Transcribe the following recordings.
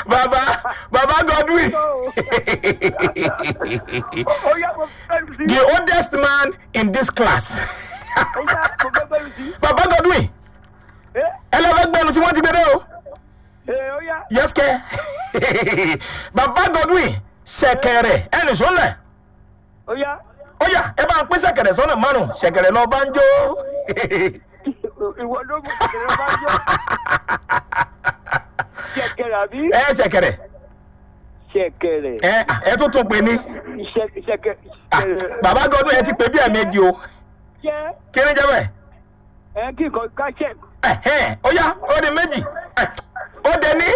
bàbá bàbá godwin ó yá mo fẹ́ bẹ̀rù sí. the oldest man in this class ó yá mo fẹ́ bẹ̀rù sí. bàbá godwin ẹ ẹ lọ fẹ́ gbẹnu tí wọ́n ti gbé dé o ẹ ó yá yes kẹ bàbá godwin ṣẹ̀kẹ̀rẹ̀ ẹnì sọlẹ ó yá ó yá ẹ bá ń pín ṣẹ̀kẹ̀rẹ̀ sọ́nà márùn ṣẹ̀kẹ̀rẹ̀ lọ bá ń jó ìwọ ló mú kẹ̀kẹ́ bá yọ. ṣẹ̀kẹ̀rẹ̀ àbí ẹ ṣẹ̀kẹ̀rẹ̀ ṣẹ̀kẹ̀rẹ̀ ẹ ẹ tún tún pè ní ṣẹ̀kẹ̀ ṣẹ̀kẹ̀ Ah, bàbá godwin ẹ ti pè bí ẹ̀mejì o jẹ́ kí ni jẹ́ bẹ́ẹ̀. ẹ kí nǹkan ká ṣẹ̀ ẹ̀hẹ́n, ó yá ó di méjì ẹ̀, ó dé ní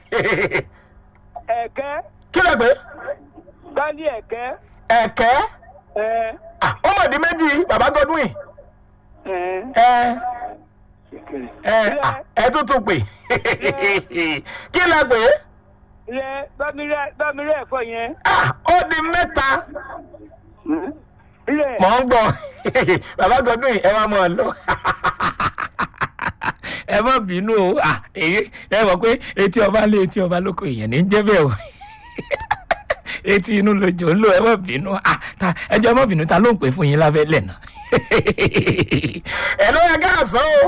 ẹ̀kẹ́ kí ló pé ká ní ẹ̀kẹ́ ẹ̀kẹ́ ẹ Ah, ó mọ̀ di méjì bàbá godwin ẹ ẹ ṣẹ̀kẹ̀rẹ̀. ẹ ah, ẹ tún tún pè kí ló pé rẹ bámirẹ bámirẹ ẹ̀fọ́ yẹn Ah, ó di mẹ́ta rẹ mọ̀ ń gbọ́ bàbá godwin ẹ máa mọ̀ ọ́ lọ ẹ má bínú o Ah, èyí ẹ mọ̀ pé etí ọba lé etí ọba lóko èèyàn ní jẹ́ bẹ́ẹ̀ o etí inú lójó ń lò ẹ má bínú Ah, ta- ẹ jẹ́ ẹ má bínú ta ló ń pè fún yín lábẹ́ lẹ̀ náà ẹ ló yẹ káàsán o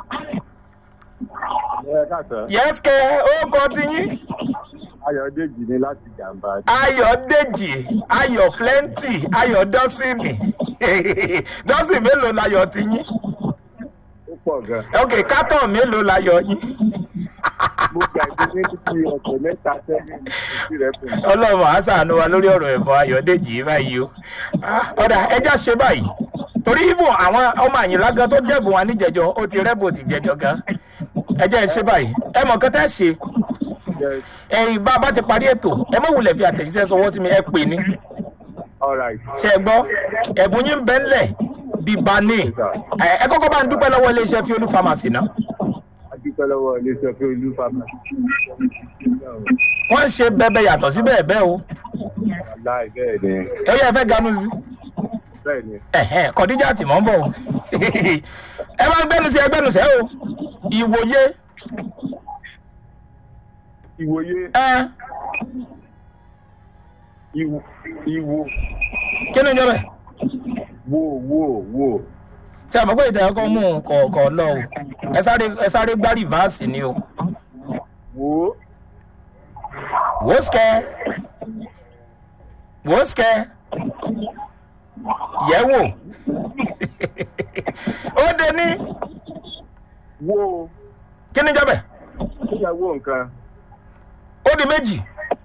ẹ káàsán yẹ́sìkẹ́ ó kọ́ ti yín ayọ̀dèjì ni láti jàǹbá ayọ̀dèjì ayọ̀ plenty ayọ̀ dọ́sìnì dọ́sìn mélòó láyọ̀ ti yín ó pọ̀ gan. ok kátọ̀ mélòó láyọ̀ yín. mo gbàgbé ní títí ọ̀sẹ̀ mẹ́ta sẹ́yìn ní ìdí rẹ̀ fún mi. ọlọ́run á sàánú wa lórí ọ̀rọ̀ ẹ̀bọ ayọ̀dèjì báyìí o Ah, ọ̀dà ẹja ṣe báyìí torí ibùn àwọn ọmọ àyìnlá gan tó jẹ̀bùn wa níjẹ̀jọ ó ti rẹ́bù ti jẹ̀jọ gan ẹjẹ́ ẹ ṣe báyìí ẹ mọ̀ nǹkan tẹ́ ṣe Yes, ẹ̀yìn bá a bá ti parí ètò ẹ mọ̀ wulẹ̀ fi àtẹ̀jíṣẹ́ sọwọ́ sí mi ẹ pè ní all right. ṣe é gbọ́ ẹ̀bùn yín bẹ́ ńlẹ̀ bíbá ní ẹ ẹ kọ́kọ́ bá ń dúpẹ́ lọ́wọ́ iléeṣẹ́ fiolú pharmacy náà a dúpẹ́ lọ́wọ́ iléeṣẹ́ fún olú pharmacy. wọ́n ń ṣe bẹ́ẹ̀ yàtọ̀ sí bẹ́ẹ̀ bẹ́ẹ̀ o aláì bẹ́ẹ̀ ni ẹ yẹ fẹ́ ganu sí bẹ́ẹ̀ ni ẹ̀hẹ́n kọ̀díjà tì mọ́ ń bọ̀ o ẹ bá ń gbẹ́nu sí ẹgbẹ́nu sẹ́ o ìwòye ìwòye ẹ ìwò ìwò kí ni ìjọba ẹ̀ wò wò wò ṣe àmọ́ pé ìtẹ̀ ọkọ̀ mú kọ̀ọ̀kọ̀ lọ o ẹ sáré ẹ sáré gbá rìvásì ni o wò wòósìkẹ́ wòósìkẹ́ yẹ̀wò ó dé ní wò kí ni ìjọba ẹ̀ kíyàwó nǹkan ó di méjì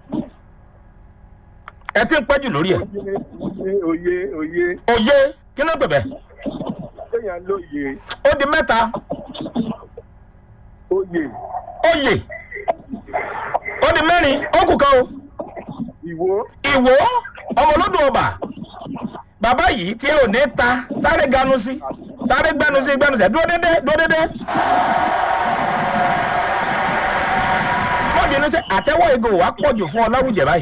ẹ ti ń pẹ́jù lórí ẹ̀ oyè oyè oyè òye kí ló ń pè bẹ́ẹ̀ kéèyàn lóye ó di mẹ́ta oyè oyè ó di mẹ́rin ó kù kan o ìwò ìwò ọmọ olódò ọba bàbá yìí tí ò ní ta sáré ganu sí sáré gbẹnu sí gbẹnu sí dúró dédé dúró dédé. wọ́n bínú sí àtẹ́wọ́ ego wa pọ̀ jù fún ọ láwùjẹ báyìí.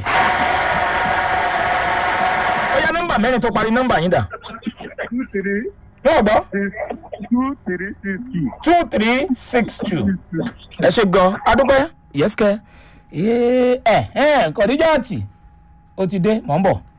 ó yá nọ́mbà mẹ́rin tó parí nọ́mbà yín dà. two three wọ́n gbọ́ six two three six two. two three six two. ẹ ṣe gan adúpẹ́ yẹ́sìkẹ́ ẹ̀ ẹ̀ kọ̀díjà àtì ó ti dé mọ̀ ń bọ̀.